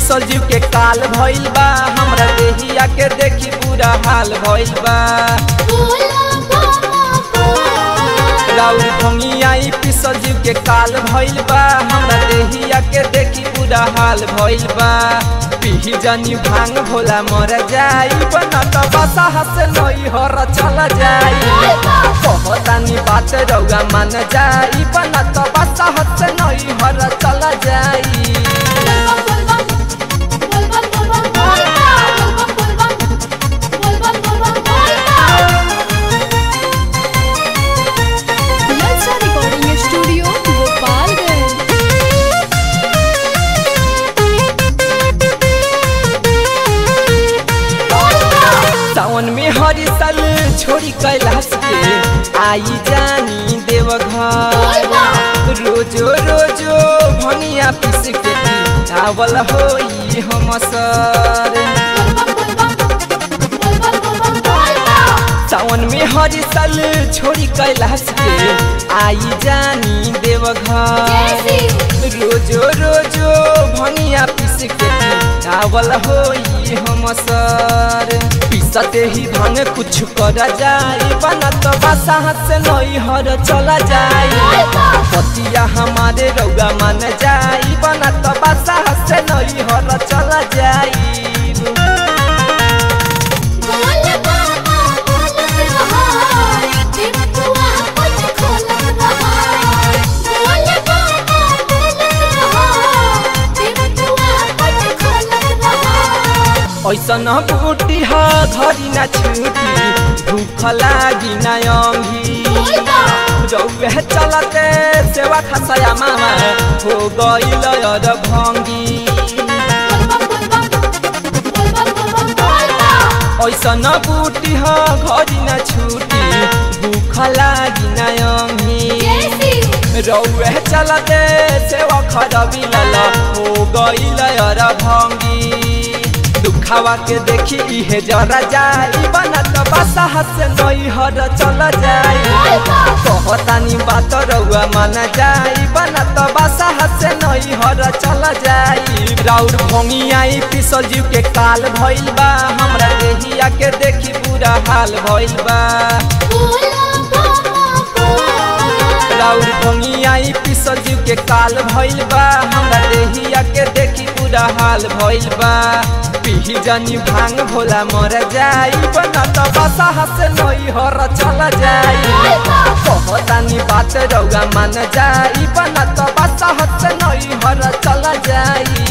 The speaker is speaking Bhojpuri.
पिसल जीव के काल भइल बा हमरा देहिया के देखी बुरा हाल भइल बा राउर भंगियाई पिसल जीव के काल भइल बा हमरा देहिया के देखी बुरा हाल भइल बा पिही जनी भांग भोला मर जाई बना त बसा हस नई हर चल जाई कहतानी बात रौगा मान जाई बना त बसा हस नई हर चल जाई ललचा रिकॉर्डिंग स्टूडियो गोपालगंज सावन में हरी साल छोड़ी कैलाश के आई जानी देवघर रोजो रोजो भनिया पीस के चावल होई हम सर सावन में हरी साल छोड़ी कैलाश के आई जानी देवघर रोजो रोजो भनिया पीस के चावल होई हम सर पीसते ही भांग कुछ कर जाई बना तो बासा से नई हर चला जाई पतिया हमारे रौगा मान जाई बना तो बासा से नई हर चला जाई ऐसन बूटी ह घरी ना छूटी भूख लागी ना अंगी रौवे चलते सेवा खसया मामा हो गईल अर भंगी ऐसन बूटी ह घरी ना छूटी भूख लागी ना अंगी रौवे चलते सेवा खरबी लल हो गईल अर भंगी दुखावा के देखी इहे जरा जाई बना तो बसा से नई हर चल जाई कहतानी बात रउआ मान जाई बना तो बसा से नई हर चल जाई राउर भोंगी आई पिसल जीव के काल भइल बा हमरा देहिया के देखी बुरा हाल भइल बा राउर भोंगी आई पिसल जीव के काल भइल बा हमरा देहिया के देखी बुरा हाल भइल बा पिही जनी भांग भोला मर जाई बना त बसा हसे नई हर चल जाई कहतानी बात रौगा मान जाई बना त बसा हसे नई हर चल जाई